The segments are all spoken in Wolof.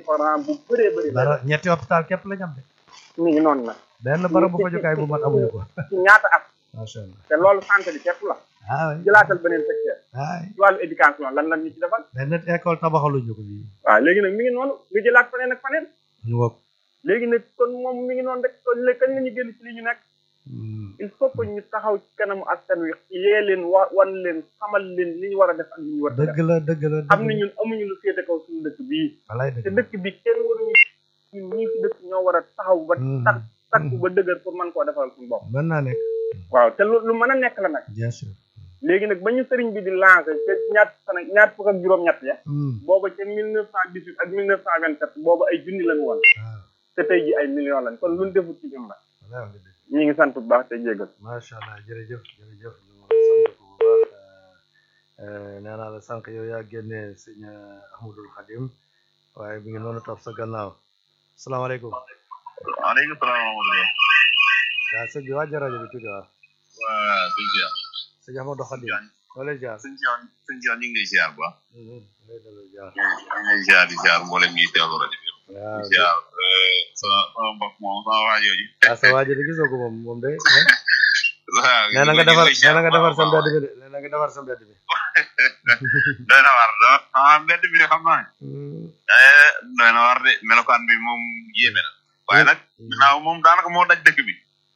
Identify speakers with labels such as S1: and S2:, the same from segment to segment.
S1: fa rang bu bëree bëri la
S2: dara ñetti hôpital képp lañ am de
S1: mi ngi noonu nag
S2: benn barabu fajukaay bu mag amuñu ko
S1: ci ñaata at
S2: macha allah
S1: te loolu santé bi képp la
S2: ah oui
S1: jëlaatal beneen secteur
S2: ah
S1: ci wàllu éducation lan lan ñu ci defal
S2: benn école tabaxaluñu ko fii
S1: waaw léegi nag mi ngi noonu nga jëlaat faneen ak faneen
S2: ñu wokk
S1: léegi nag kon moom mi ngi noonu rek kon léegi kañ la ñu génn ci li ñu nekk il faut que ñu taxaw ci kanamu askan wi yee leen wa wan leen xamal leen li ñu war a def ak li ñu war a def
S2: dëgg la dëgg la
S1: xam ne ñun amuñu lu féete kaw suñu dëkk bii
S2: walaay
S1: te
S2: dëgg
S1: dëkk bi kenn waruñu ñun ñii ci dëkk ñoo war a taxaw ba tak takku ba dëgër pour mën koo defal suñu bopp
S2: mën naa nekk
S1: waaw te lu lu mën a nekk la nag
S2: bien sûr
S1: léegi nag ba ñu sëriñ bi di lancé te ñaat fan ak ñaat fukk ak juróom-ñett ya
S2: Hmm.
S1: booba ca mille neuf cent dix huit ak mille neuf cent vingt sept booba ay junni lañu woon
S2: waaw
S1: te tey ji ay millions lañ kon luñ defut ci ñun la
S2: walaay wax nga dëgg
S1: ñi ngi sant bu baax te jégal
S2: macha allah jërëjëf jërëjëf ñu sant ko bu baax nee naa la sànq yow yaa génne sëñ Ahmadul Xadim waaye mi ngi noonu topp sa gannaaw salaamaaleykum
S3: waaleykum salaam wa rahmatulah.
S2: waaw sëñ bi wàjja rajo bi tuuti waaw
S3: waa sëñ Cheikh.
S2: sëñ Ahmadou Xadim wala jaar
S3: sëñ Cheikh sëñ Cheikh ñu ngi lay ziar bu baax.
S2: lay delloo jaar
S3: ñu ngi lay ziar di ziar mboolem ñuy teewlu rajo bi.
S2: waaw
S3: di ziar sama sama mbokk moom sama waa jooju.
S2: ah sa waajo de gisoo ko moom moom de
S3: waaw
S2: nee na nga defar nee na nga defar sa mbedd bi de nee na nga defar sa mbedd bi
S3: doy na war da ah mbedd bi de xam naa ne. eh doy na war de melokaan bi moom yéeme na. waaye nag ginnaaw moom daanaka moo daj dëkk bi.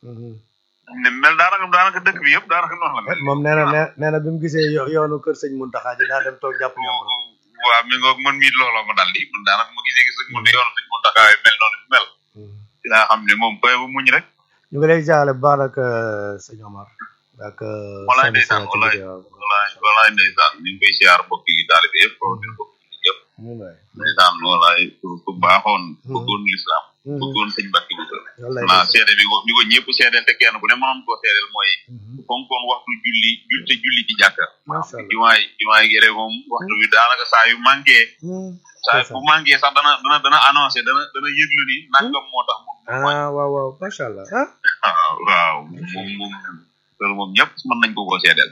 S3: ne mel daanaka daanaka dëkk bi yëpp daanaka noonu la mel.
S2: moom nee na nee nee na bi mu gisee yo- yoonu kër sëñ Muntaxa ji daa dem toog jàpp ñoom
S3: waaw mi ngoog man mii looloo ma dal di man daanaka ma gisee gis rek mu ne yoonu sëñ Mountakha mel noonu bi mel. dinaa xam ne moom koy bu muñ rek.
S2: ñu ngi lay jaale bu baax nag sëñ Omar ak
S3: walaay
S2: sëñ
S3: ndeysaan
S2: Sina ci
S3: walaay
S2: liggéey waaw.
S3: walaay walaay ndeysaan ñu ngi koy siyaar mbokk yi taalibe yëpp rawatina mbokk yi yëpp
S2: wallaay
S3: ndeysaan walaay ku ku baaxoon bëggoon lislaam bëggoon sëñ Mbàkke bu sër
S2: wallaay
S3: naa
S2: ndeysaan.
S3: seede bi ko bi ko ñëpp seedeel te kenn ku ne mënoon koo seedeel mooy fonkoon waxtu julli jul te julli ci jàkka
S2: macha allah
S3: jumaay jumaay gere moom waxtu bi daanaka saa yu manqué saa bu manqué sax dana dana dana annoncé dana dana yëglu ni nangam moo tax mu
S2: ah waaw waaw macha allah ah
S3: waaw waaw moom moom loolu moom ñëpp mën nañ ko koo seedeel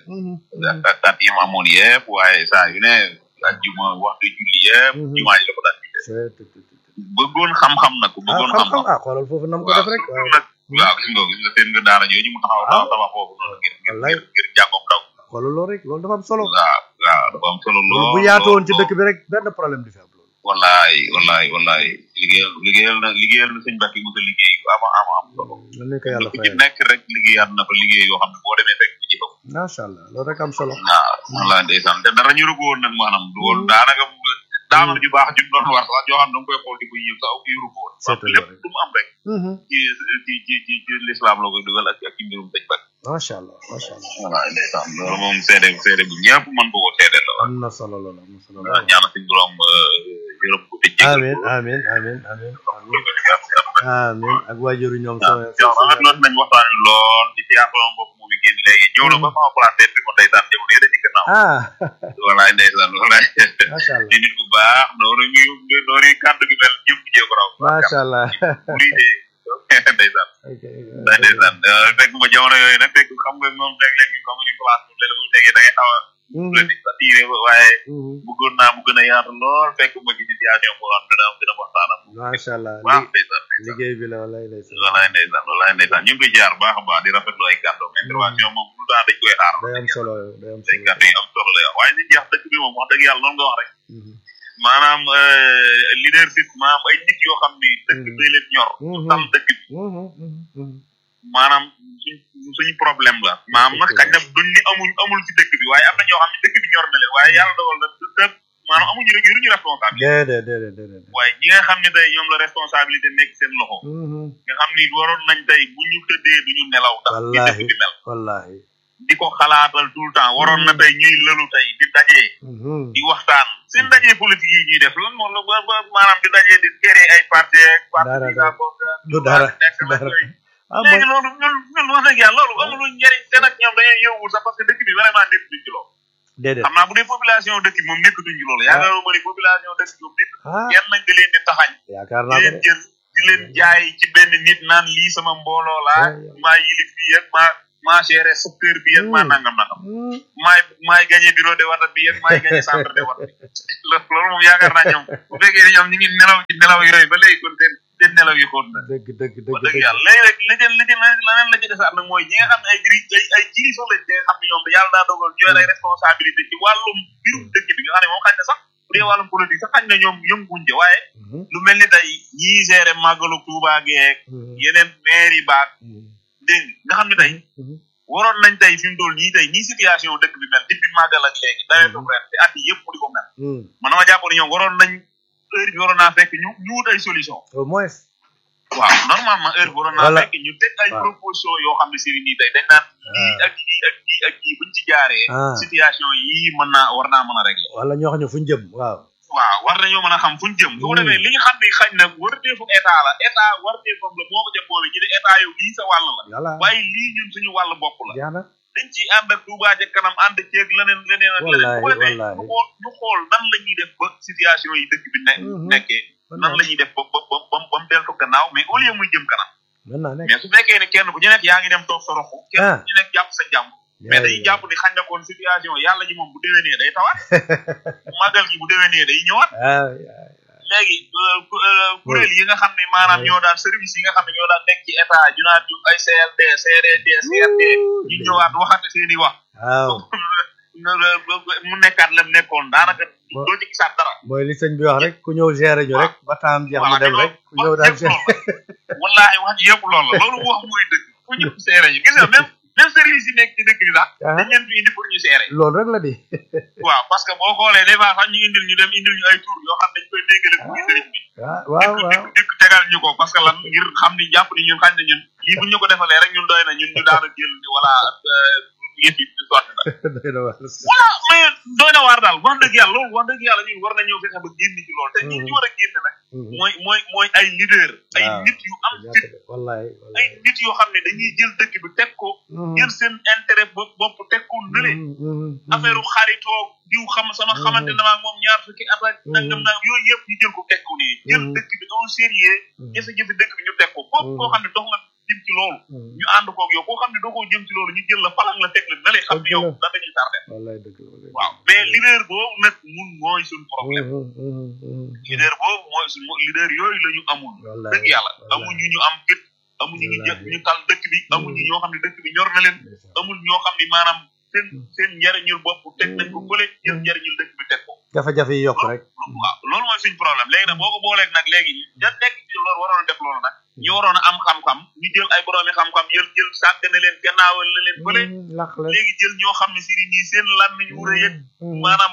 S3: ak kat yi mu amoon yëpp waaye saa yu ne ajjuma waxtu julli yëpp jumaa ji la ko daan jiite bëggoon xam-xam nag ku
S2: ah
S3: bëggoon
S2: xam-xam
S3: xam-xam
S2: ah xoolal foofu nam ko def rek waaw
S3: nag waaw gis nga gis nga seen nga daara jooju mu taxaw taxaw tabax foofu noonu ngir ngir
S2: wallaay
S3: ngir ngir jàngoom daw
S2: xoolal loolu rek loolu dafa am solo
S3: waaw waaw dafa am solo
S2: loolu
S3: lool
S2: bu yaatu woon ci
S3: lool,
S2: dëkk bi rek benn problème du fi am loolu
S3: wallaay wallaay wallaay liggéeyal liggéeyal na liggéeyal na sëñ Mbàkke bu sa liggéey yu ama ama am solo
S2: lan lañ ko yàlla
S3: ku ci
S2: fayal
S3: nekk rek liggéeyaat na ko liggéey yoo xam ne boo demee fekk ci jëfam
S2: macha allah loolu rek am solo
S3: waaw wallaay ndeysaan te dara ñu rugo woon nag maanaam du woon daanaka daanaka ju baax ju mu doon war sax joo xam ne da nga koy xool di ko yëg sax yu rugo woon
S2: Seetal
S3: lépp
S2: rek.
S3: du mu am rek ci ci ci ci ci l'islam la koy dugal ak ak ci mbirum sëñ Mbàkke
S2: macha allah macha allah
S3: wallaay ndeysaan loolu moom seede seede bu ñëpp mën ko ko seede la
S2: am na solo loolu am na solo
S3: waaw
S2: loolu
S3: ñaana suñ borom yërëm ko te jégal
S2: amin
S3: ko.
S2: amin amin amin amin
S3: waaw
S2: amin ak waajuru ñoom so
S3: yow rafet loolu nañ waxtaan wi lool di siyaar sama mbokk mu ngi génn léegi ñëw na ba sama place bi ko ndeysaan jamono yële ci gannaaw
S2: ah
S3: walaay ndeysaan walaay
S2: macha allah
S3: di nit ku baax noonu ñu noonu kàddu gi mel ñëpp jee ko raw
S2: macha allah
S3: muri de ndeysaan
S2: ok
S3: nday ndeysaan fekk ma jamono yooyu nag fekk xam nga moom léeg-léeg ñu xamuñu place moom léeg-léeg bu ñu tegee da ngay xaw a la di sa tiire waaye bëggoon naa mu gën a yaatu lool fekk ma ci situation boo xam dina am dina waxtaan ak
S2: macha allah
S3: baax
S2: li-
S3: ndeysaan ndeysaan
S2: liggéey bi la walay lay sala
S3: walaay ndeysaan walaay ndeysaan ñu ngi koy jaar baax a baax di rafetlu ay kàddoom intervention moom tout le temps dañ koy xaar
S2: day am solo day am
S3: ay
S2: solo
S3: kàddu yi am solo la waaye li jeex dëkk bi moom wax dëgg yàlla noonu nga wax rek
S2: Mhm.
S3: maanaam leadership maanaam ay nit yoo xam ni dëkk bi leen ñor
S2: Mhm.
S3: tal dëkk bi
S2: Mhm, mhm, mhm.
S3: maanaam suñ suñu problème la maanaam nag xañ na duñ ni amuñ amul ci dëkk bi waaye am na ñoo xam ne dëkk bi ñor na leen waaye yàlla dogal na te maanaam amuñu rek yoruñu responsabilité
S2: déedéet déedéet déedéet
S3: waaye ñi nga xam ne tey ñoom la responsabilité nekk seen loxo
S2: Mhm.
S3: nga xam ni waroon nañ tey bu ñu tëddee duñu nelaw ndax di dëkk
S2: Wallaahi.
S3: bi mel
S2: wallahi
S3: di ko xalaatal tout le temps waroon na tey ñuy lëlu tey di dajee
S2: Mhm.
S3: di waxtaan seen dajee politique yi ñuy def lan moom la ba ba maanaam di dajee di créer ay parti ak parti
S2: Dara,
S3: bi
S2: dara.
S3: daa bokk ak
S2: du dara
S3: nekk nag
S2: dara
S3: yooyu.
S2: ah mooy
S3: léegi loolu ñun ñun wax dëgg yàlla loolu amul njëriñ te nag ñoom dañuy yëngu sax parce que dëkk bi vraiment nekk duñ ci loolu
S2: déedéet
S3: xam naa bu dee population dëkk bi moom nekkatuñ ci loolu yaakaar naa ne population dëkk bi moom nekk
S2: ah
S3: kenn nañ da leen di taxañ
S2: yaakaar
S3: di
S2: naa ko
S3: leen
S2: de
S3: jël di leen jaay ci benn nit naan lii sama mbooloo laa
S2: Ouais.
S3: maa yilif fii ak maa maa géré secteur bi ak maa nangam nangam maay maay gagné bureau de wata bi ak maay gagné centre de wata loolu moom yaakaar naa ñoom bu fekkee ne ñoom ñu ngi nelaw ci nelaw yooyu ba léegi kon seen seen nelaw yi xóot na
S2: dëgg dëgg dëgg
S3: wax dëgg yàlla léegi rek li jël li jël leneen la ci desaat nag mooy ñi nga xam ne ay jiri ay ay jiri sax lañ ñi nga xam ne ñoom yàlla daa dogal ñooy lay responsabilité ci wàllum mbirum dëkk bi nga xam ne moom xañ na sax bu dee wàllum politique sax xañ na ñoom yënguñ ca waaye lu mel ni tey ñii géré màggalu Tuubaa geek yeneen maire yi baak dégg nga xam ne tey waroon nañ tey fi mu toll nii tey nii situation dëkk bi mel depuis màggal ak léegi daweetu ren te at yi yëpp mu di ko mel man dama jàpp ne ñoom waroon nañ heure bi waroon naa fekk ñu ñu wut ay solution
S2: au moins
S3: waaw normalement heure bi waroon naa
S2: Voilà.
S3: fekk ñu teg ay
S2: Waaw.
S3: proposition yoo xam ne si nii tey dañ naan lii ak lii ak lii ak lii buñ ci jaaree
S2: Ah.
S3: situation yii mën naa war naa mën a régler
S2: wala ñoo xam ne fu ñu jëm waaw
S3: waaw war nañoo mën a xam fuñ jëm su ko
S2: Hmm.
S3: defee li nga xam ne xañ na warteefu état la état warteefam la moo ko jëm boobu ñu ne état yow lii sa wàll la
S2: yàlla
S3: waaye lii ñun suñu wàll bopp la
S2: jeex na
S3: dañ ciy ànd ak Touba ca kanam ànd ceeg leneen leneen ak leneen
S2: Wallahi,
S3: bu ko defee
S2: wallahi.
S3: ñu xool ñu xool nan la ñuy def ba situation yi dëkk bi ne
S2: Mhm.
S3: nekkee nan la ñuy def ba ba ba ba ba mu deltu gannaaw mais au lieu muy jëm kanam
S2: mën naa nekk
S3: mais su fekkee ne kenn ku ñu nekk yaa ngi dem toog sa roxu kenn
S2: Ah.
S3: ku ñu nekk jàpp sa jàmm mais dañuy jàpp ni xañ na koon situation yàlla ji moom bu déwénee day tawaat màggal gi bu déwénee day ñëwaat
S2: ah
S3: léegi euh, ku- euh, kuréel yi nga xam ne maanaam ñoo daan service yi nga xam ne ñoo daan nekk ci état ñu naan ñu ay CLD CRD CRD ñu ñëwaat waxate seen i wax
S2: waaw
S3: mu nekkaat lam nekkoon daanaka
S2: Bo-
S3: doo ci gisaat dara
S2: mooy li sëñ bi wax rek ku ñëw gérer ñu rek ba taam jeex mu
S3: voilà
S2: dem rek ku ñëw daal
S3: wax yëpp loolu la wallaahi wax ji yëpp loolu la loolu mu wax mooy dëgg ku ñëpp seere ñu gis nga même même service yi nekk ci dëkk bi sax
S2: Ah.
S3: dañ leen fi indi pour ñu seere
S2: loolu rek la di
S3: waaw parce que boo xoolee des fois sax ñu indil ñu dem indil ñu ay tur yoo xam dañ koy déggale pour ñu sëriñ bi
S2: ah waaw
S3: dikk
S2: waaw
S3: dikk dikk tegal ñu ko parce que lan ngir xam ni jàpp ni ñun xañ na ñun lii bu ñu ko defalee rek ñun doy na ñun ñu daana jël ni voilà yëf yi ñu sotti na
S2: doy na waar
S3: voilà mais doy na waar daal wax dëgg yàlla loolu wax dëgg yàlla ñun war nañoo fexe ba génn ci loolu te ñi ñu war a génn nag mooy mooy mooy ay leader ay
S2: waaw.
S3: nit yu am fit
S2: wallaay
S3: ay
S2: wallaay
S3: nit yoo xam ne dañuy jël dëkk bi teg ko jël seen intérêt bopp bopp teg ko nële affaire xaritoo diw xam sama xamante na maag moom ñaar fukki at ak nangam naa yooyu yëpp ñu jël ko teg ko nii jël
S2: Mhm.
S3: dëkk bi au sérieux jafe-jafe dëkk bi ñu teg ko foofu koo xam ne dox nga jëm ci loolu ñu ànd koog yow koo xam ne doo ko jëm ci loolu ñu jël la falang la teg la nële xam ne yow
S2: Dëgg la.
S3: da dañuy tardé
S2: wallaay dëgg la wallaay
S3: waaw mais leader boobu nag mun mooy suñ problème leader boobu mooy suñ leader yooyu la ñu amul
S2: wallaay
S3: dëgg yàlla amuñu ñu am gët amuñu ñu jël ñu tal dëkk bi amuñu ñoo xam ne dëkk bi ñor na leen amul ñoo xam ne maanaam seen seen njariñul bopp teg nañ ko fële jël njariñul dëkk bi teg ko
S2: jafe-jafe yi yokk rek
S3: waaw loolu mooy suñ problème léegi nag boo ko booleeg nag léegi ña nekk ci loolu waroon a def loolu nag ñu waroon a am xam-xam ñu jël ay boroomi xam-xam jël jël sàggane leen gannaawal la leen fële
S2: laq la
S3: léegi jël ñoo xam ne si nii seen làmmiñ wu rëy ak maanaam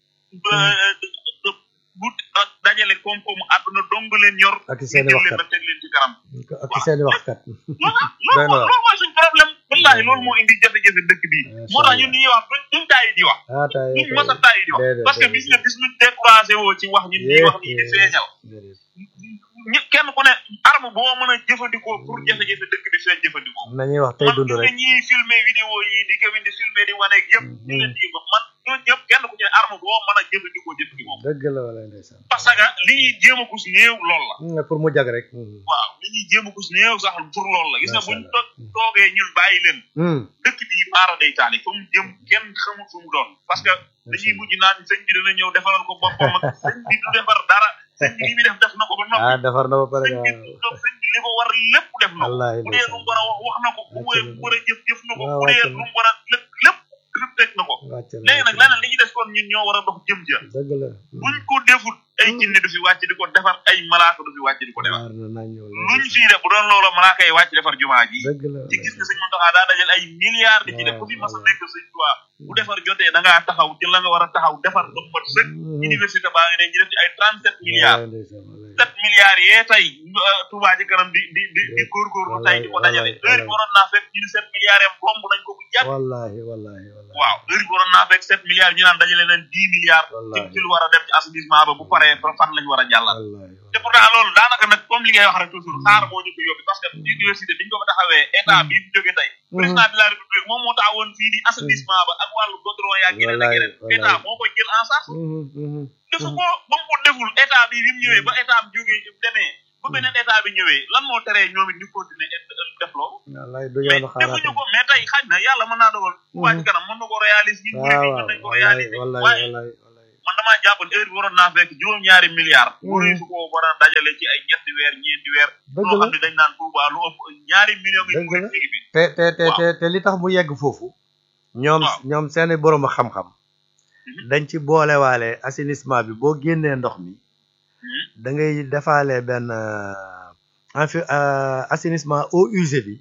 S3: bu dajale koom-koomu àdduna dong leen yor
S2: ak i
S3: ñu
S2: seeni
S3: jël leen
S2: waxkat
S3: ba teg leen ci kanam
S2: ak i seeni waxkat
S3: loolu
S2: Doy na waar.
S3: loolu mooy suñ problème wallaahi loolu moo indi jafe-jafe dëkk bi moo tax ñun ni ñuy wax duñ duñ tàyyi di wax
S2: ah tay
S3: duñ mës a tàyyi di wax
S2: déedéet,
S3: parce que bis nga bis ñu découragé woo ci wax ñun ñuy wax nii di feeñal ñi kenn ku ne arme boo mën a jëfandikoo pour jafe-jafe dëkk bi feeñ jëfandikoo
S2: nañuy wax tey
S3: man
S2: dund
S3: gis nga
S2: rek
S3: ñiy filmé vidéo yi di ko di filmé di waneeg yëpp ñu leen di wax man ñoo ñëpp kenn ku ci ne arme boo mën a jëfandikoo jëfandikoo
S2: dëgg la wala ndeysaan
S3: parce que li ñuy jéem a kus néew loolu la
S2: Mm, pour mu jag rek
S3: waaw li ñuy jéem a kus néew sax pour loolu la gis nga
S2: Macha
S3: buñ
S2: Allah.
S3: to- toogee ñun bàyyi leen
S2: Mm,
S3: dëkk bi maara day taali fa mu jëm kenn xamul fu mu doon parce que dañuy mujj naan sëñ bi dana ñëw defaral ko boppam ak sëñ bi du defar dara sëñ bi li muy def def na ko ba noppi
S2: ah defar na ba pare
S3: sëñ
S2: waaw
S3: bi du- sëñ bi li ko war lépp def na ko
S2: wallaahi
S3: bu dee lu mu war a wax wax na ko bu
S2: Wàcc
S3: dee
S2: na.
S3: lu mu war a jëf jëf na ko
S2: waaw,
S3: bu dee
S2: wàcc
S3: lu
S2: na.
S3: mu war a lépp lépp lépp teg na ko
S2: wàcc na
S3: léegi nag leneen li ñu des kon ñun ñoo war a dox jëm ja
S2: dëgg la
S3: buñ ko defut ay jinne du fi wàcc di ko defar ay malaaka du fi wàcc di ko defar
S2: waar na nañ ñëw
S3: luñ fii def bu doon loola malaaka yi wàcc defar jumaa ji
S2: dëgg la
S3: ci gis nga sëñ Mountakha daa dajal ay milliards di ci def ku fi mas a nekk sëñ Tuubaa bu defar jotee da ngaa taxaw ci la nga war a taxaw defar ba mu mat sëkk université baa ngi ne ñu def ci ay trente sept milliards
S2: Wallaahi ndeysaan, wallaahi.
S3: sept milliards yee tey euh, Touba ci kanam di di di di góorgóorlu tey di ko dajale
S2: Wallaay,
S3: heure bi waroon naa fekk ñu ne sept milliards yam bomb nañ ko bu jàpp
S2: wallaahi wallaahi wallaahi
S3: waaw heure bi waroon naa fekk sept milliards ñu naan dajale leen dix milliards ci
S2: Wallaay.
S3: ci lu war a dem ci assainissement ba bu paree fa fan lañ war a jàllal
S2: wallaahi
S3: te pourtant loolu daanaka nag comme li ngay wax rek toujours xaar moo ñu ko yóbbi parce que université biñ ko fa taxawee état bi mu jógee tey président de la république moom moo taxawoon fii ni assainissement ba ak wàllu goudron yaa yeneen ak
S2: Wallaay,
S3: yeneen
S2: wallaay.
S3: état moo koy jël en charge
S2: Mhm, mhm.
S3: defu ko ba mu ko deful état bi bi mu ñëwee ba état bi jógee demee ba beneen état bi ñëwee lan moo teree ñoom it ñu continuer def loolu
S2: wallaay du
S3: mais
S2: yoonu xaaraat
S3: defuñu ko mais tey xaj na yàlla mën naa dogal Touba ci kanam mën na ko réaliser ñun murid
S2: waaw
S3: yi
S2: waaw
S3: mën nañ ko
S2: wallaay
S3: réaliser
S2: wallaay
S3: waaye
S2: wallaay wallaay
S3: man damaa jàpp ne heure bi waroon naa fekk juróom-ñaari milliards
S2: Mhm.
S3: waruñu su ko war a dajale ci ay ñetti weer ñeenti weer
S2: dëgg
S3: loo
S2: la
S3: xam ne dañ naan Touba lu ëpp ñaari millions yi
S2: Dëgg
S3: murid
S2: la.
S3: mi ngi fi
S2: te te te
S3: waaw.
S2: te te li tax mu yegg foofu ñoom
S3: waaw.
S2: ñoom seeni borom xam-xam
S3: Mhm.
S2: dañ ci boolewaale assainissement bi boo génnee ndox mi
S3: Mhm.
S2: da ngay defaale benn euh, en fait euh, assainissement eau usée bi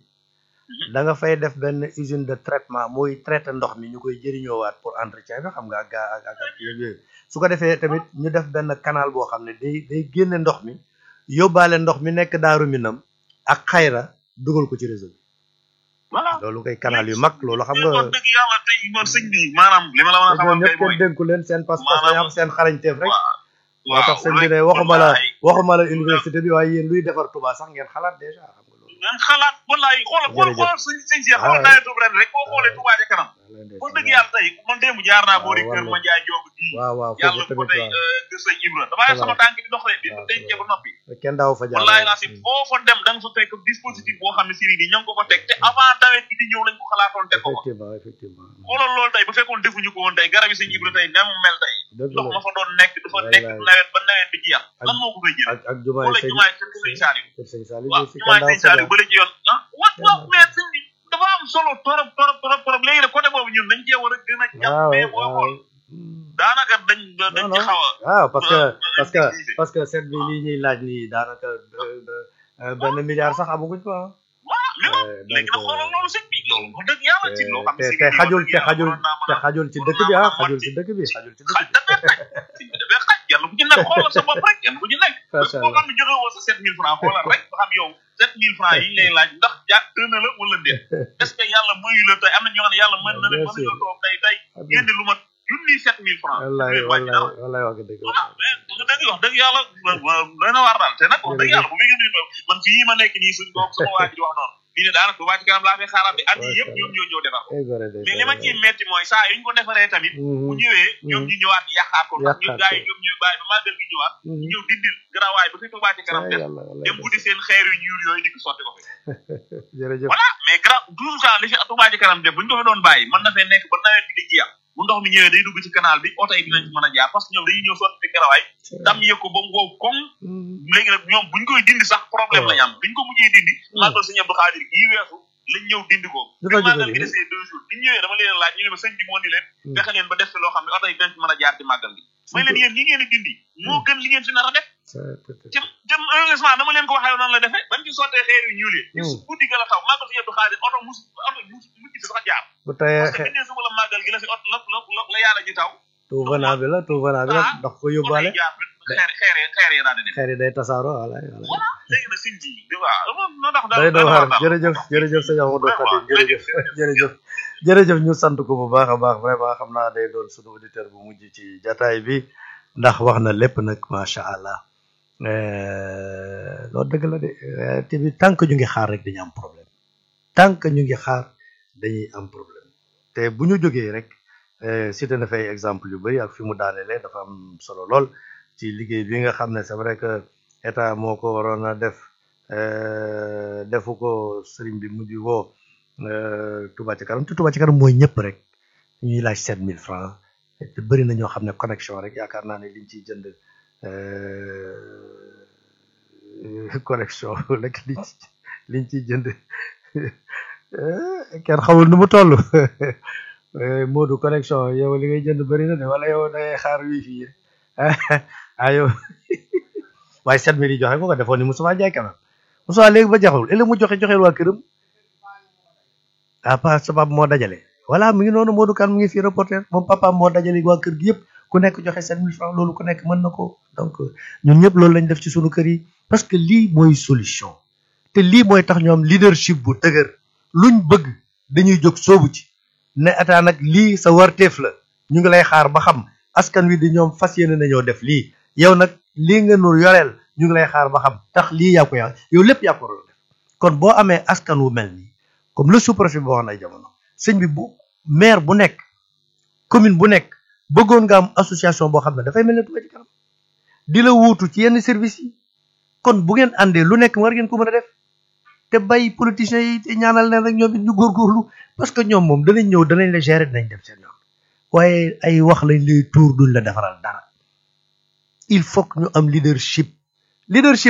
S2: da nga fay def benn usine de traitement muy traité ndox mi ñu koy jëriñoowaat pour entretien bi xam nga ak gaa ak ak ak yooyu su ko defee tamit ñu def benn canal boo xam ne day day génne ndox mi yóbbaale ndox mi nekk daaru minam ak xayra dugal ko ci réseau bi
S3: voilà
S2: loolu koy canal yu mag loolu xam
S3: mais
S2: nga
S3: wax dëgg yàlla tey man sëñ bi maanaam li ma la mën a xamal
S2: ñoom
S3: tey
S2: ñëpp
S3: mooy
S2: kenn dénku leen seen pas-pas
S3: maanaam-
S2: dañu am seen xarañteef rek
S3: waaw
S2: moo tax sëñ bi ne waxuma la waxuma la université bi waaye yéen luy defar Touba sax ngeen xalaat déjà xam nga loolu
S3: ngeen xalaat wallaay xoolal xool
S2: Jërëjëf.
S3: xoolal sëñ sëñ si
S2: Ah,
S3: xoolal nawetu ren rek boo xoolee Touba ca kanam
S2: Wallaay
S3: wax
S2: ndeysaan,
S3: dëgg yàlla tey man démb jaar naa
S2: waaw,
S3: boori
S2: war
S3: kër
S2: na.
S3: ma njaay joogu gi
S2: waaw waaw
S3: yàlla
S2: foofu
S3: ko
S2: tamit
S3: tey
S2: waaw
S3: gër sëñ Ibra damaa yor sama tànk di dox de di
S2: waaw,
S3: denc ba noppi
S2: kenn daaw fa jaar
S3: wallaay laa si foo fa dem da nga fa fekk dispositif boo xam ne siri ni ñoo ngi ko fa teg te avant nawet bi di ñëw lañ ko xalaatoon teg ko fa
S2: effectivement effectivement
S3: xoolal loolu tey bu fekkoon defuñu ko woon tey garab yi sëñ Ibra tey ne mu mel tey
S2: dëgg
S3: ndox
S2: la
S3: ma fa doon nekk dafa nekk
S2: Wallaay.
S3: nawet ba nawet bi jeex
S2: Ak-
S3: lan moo ko fay jël
S2: ak ak jumaay
S3: xoolal
S2: sëñ
S3: jumaay kër sëñ Saliou
S2: kër sëñ Saliou
S3: waaw
S2: si
S3: jumaay
S2: kenn daaw
S3: sëñ
S2: fa
S3: Saliou
S2: jaar
S3: bële ci yoon ah wat waaw mais sëñ bi dafa am solo torop torop torop torop léegi nag côté boobu ñun dañ cee war a gën a jàpp
S2: waaw
S3: mais boo
S2: waaw
S3: xool daanaka dañ dañ ci
S2: non.
S3: xaw a
S2: waaw parce que
S3: Euh,
S2: parce que
S3: utiliser.
S2: parce que seet bi lii ñuy laaj nii daanaka euh, euh, benn milliard sax amaguñ ko ah
S3: voilà mais nag
S2: Euh,
S3: léegi nag
S2: donc,
S3: xoolal loolu sëñ bi loolu wax dëgg yàlla ci loo xam
S2: te
S3: ne si
S2: te xajul te xajul
S3: waroon naa mën
S2: te
S3: a
S2: xajul ci
S3: waroon
S2: dëkk bi
S3: naa
S2: ah
S3: mën a
S2: xajul
S3: wàcc.
S2: ci dëkk bi xajul ci
S3: xaj
S2: dëkk bi
S3: dafay xaj sëñ bi dafay xaj yàlla bu ci nekk xoolal sa bopp rek yàlla bu ci nekk
S2: Macha
S3: boo xam ne joxe woo sa sept mille francs xoolal rek ba xam yow sept mille francs yi ñu lay laaj ndax jàpp na la wala déet est ce que yàlla mayu la tey am na ñoo xam ne yàlla mën na leen
S2: Bien
S3: mën nañoo
S2: sûr.
S3: toog tey tey génne lu mat junni sept mille francs
S2: wallaay
S3: du leen wàññi
S2: wallaay
S3: dara.
S2: wallaay wax nga dëgg
S3: voilà mais dëgg dëgg wax dëgg yàlla doy na waar daal te nag wax dëgg yàlla bu fekkee ne man fii ma nekk nii suñ bopp sama waa ji di wax noonu fii ne daanaka bu ci kanam laa fay xaaraat bi at yi yëpp ñoom ñoo ñëw defar ko
S2: ay gore de
S3: mais li ma ciy metti mooy saa yu ñu ko defaree tamit bu ñëwee ñoom ñu ñëwaat yàqaat ko ndax ñu
S2: Yàqaat
S3: gars yi
S2: ko.
S3: ñoom ñu bàyyi ba màggal gi ñëwaat ñu ñëw dindil garawaay ba fi Touba ci kanam def
S2: yàlla wallaay
S3: dem buddi seen xeer yu ñuul yooyu di ko sotti ko fi
S2: jërëjëf
S3: voilà mais grand toujours ça li fi Touba ci kanam def bu ñu ko fi doon bàyyi mën na fee nekk ba nawet bi di jeex bu ndox mi ñëwee day dugg ci canal bi oto yi dinañ ci mën a jaar parce que ñoom dañuy ñëw sotti fi garawaay dam yëg ko ba mu wow koŋ léegi nag ñoom buñ koy dindi sax problème lañ am biñ ko mujjee dindi màggal sëñ Abdou Khadir gii weesu lañ ñëw dindi ko
S2: Lu
S3: bi
S2: tax
S3: màggal
S2: jóge
S3: gi
S2: nii?
S3: desee deux jours biñ ñëwee dama leen laaj ñu ne ma sëñ bi moo ni leen fexe leen ba def fi loo xam ne oto yi dinañ ci mën a jaar ci màggal gi may leen yéen ñi ngeen di dindi moo gën li ngeen fi nar a def ci ci heureusement dama leen ko waxee noonu la defee bañ ci sottee xeer yu ñuul yi ñu
S2: Hmm.
S3: guddi ga la taw màggal sëñ Abdou Khadir oto mus oto mus mujj fi sax jaar
S2: bu tayee
S3: parce que biñ ne suba la màggal gi la fi oto la la la- la yàlla ji taw
S2: tout venant bi la tout venant bi la
S3: Ah.
S2: ndax ko
S3: oto
S2: yóbbaale
S3: yi jaar xeer xeer yi xeer yi daal di dem
S2: xeer yi day tasaaroo wallaay wallaay
S3: voilà léegi nag sëñ bi di waaw noo tax daal
S2: day
S3: daal
S2: doon xaar
S3: daal.
S2: jërëjëf jërëjëf sëñ Amadou
S3: Vraiment,
S2: Khadim jërëjëf jërëjëf jërëjëf ñu sant ko bu baax a baax vraiment xam naa day doon suñu auditeur bu mujj ci jataay bi ndax wax na lépp nag macha allah Euh, loolu dëgg la de euh, te bi tant que ñu ngi xaar rek dañu am problème tant que ñu ngi xaar dañuy am problème te bu ñu jógee rek euh, cité na fay exemple yu bëri ak fi mu daanelee dafa am solo lool ci liggéey bi nga xam ne c'est vrai que état moo ko waroon a def euh, defu ko sëriñ bi mujj woo euh, Touba ci kanam te Touba ci kanam mooy ñëpp rek ñuy laaj sept mille francs te bëri na ñoo xam ne connexion rek yaakaar naa ne liñ ciy jënd euh, connexion rek liñ ci liñ ciy jënd eh, kenn xamul nu mu toll Eh, Modou connexion yow li ngay jënd bëri na de wala yow da ngay xaar wifi yi ah yow waaye sept mille yi joxe ko ko defoon ni Moustapha Ndiaye quand même Moustapha léegi ba jaxul ëllëg mu joxe joxeel waa këram ah pa sabab moo dajale voilà mi ngi noonu Modou Kane mu ngi fii reporter moom papa moo dajale waa kër gi yëpp ku nekk joxe sept mille francs loolu ku nekk mën na ko donc ñun ñëpp loolu lañ def ci sunu kër yi parce que lii mooy solution te lii mooy tax ñoom leadership bu dëgër luñ bëgg dañuy jóg soobu ci ne état nag lii sa warteef la ñu ngi lay xaar ba xam askan wi di ñoom fas yéene nañoo def lii yow nag lii nga nu yoreel ñu ngi lay xaar ba xam tax lii yaa ko yaa yow lépp yaa ko waroon def kon boo amee askan wu mel nii comme le sous-préfet boo xam ay jamono sëñ bi bu maire bu nekk commune bu nekk bëggoon nga am association boo xam ne dafay mel ne Touba ci kanam di la wuutu ci yenn service yi kon bu ngeen àndee lu nekk war ngeen ko mën a def te bàyyi politiciens yi te ñaanal leen rek ñoom it ñu góorgóorlu parce que ñoom moom danañ ñëw danañ la gérer dinañ dem seen yoon waaye ay wax lañ lay tuur duñ la defaral dara il faut que ñu am leadership leadership